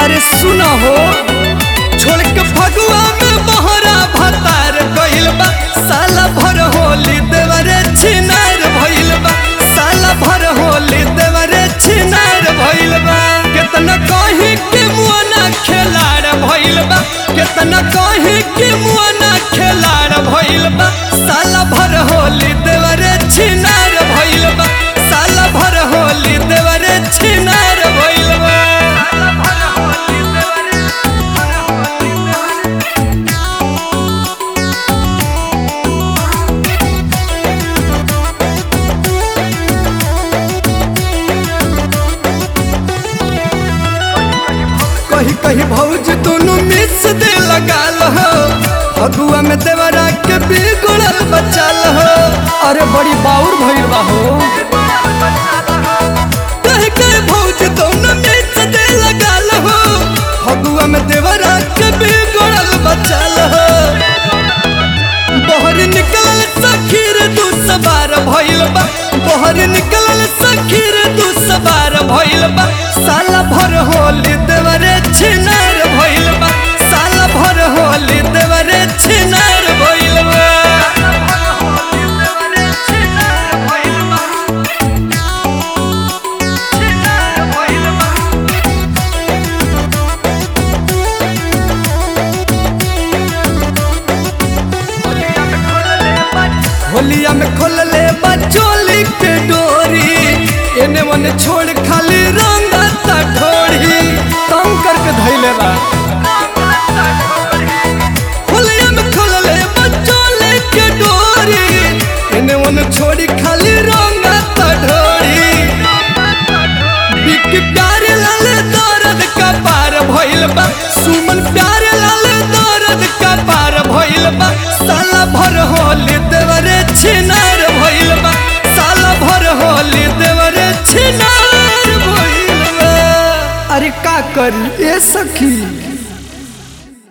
अरे सुना हो छोड़ के फगुआ में बहरा भतार गइल बा साला भर होली देवरे छिनार भइल बा साला भर होली देवरे छिनार भइल बा केतना कहीं के मुआना खेलाड़ भइल बा केतना कहीं के मुआना खेलाड़ भइल बा साला भर होली देवरे छिनार भइल बा साला भर होली देवरे छिनार भइल बा साला भर होली देवरे कही कही भौज दोनों मिस दे लगाल हो फगुआ में देवरा के बिगड़ल बचाल हो अरे बड़ी बाउर भइल बा हो कही कही भौज दोनों मिस दे लगाल हो फगुआ में देवरा के बिगड़ल बचाल हो बहर निकलल सखीर दू सवार भइल बा बहर निकलल सखीर दू सवार भइल बा साला भर होली देवरे छिनार भइल बा साला भर होली देवरे छिनार भइल बा होलिया में खोल ले बचोली के डोरी एने ओने छोड़ खाली रंग ढोड़ी तंग करके धैले बा होलिया में खोल ले बचोली के डोरी एने ओने छोड़ी खाली रंग ढोड़ी बिक प्यारे लाल दर्द का पार भइल बा सुमन प्यारे लाल दर्द का पार भइल बा साला भर होली देवरे छिनार भइल बा साला भर होली देवरे छिनार भइल बा अरे का करी ए सखी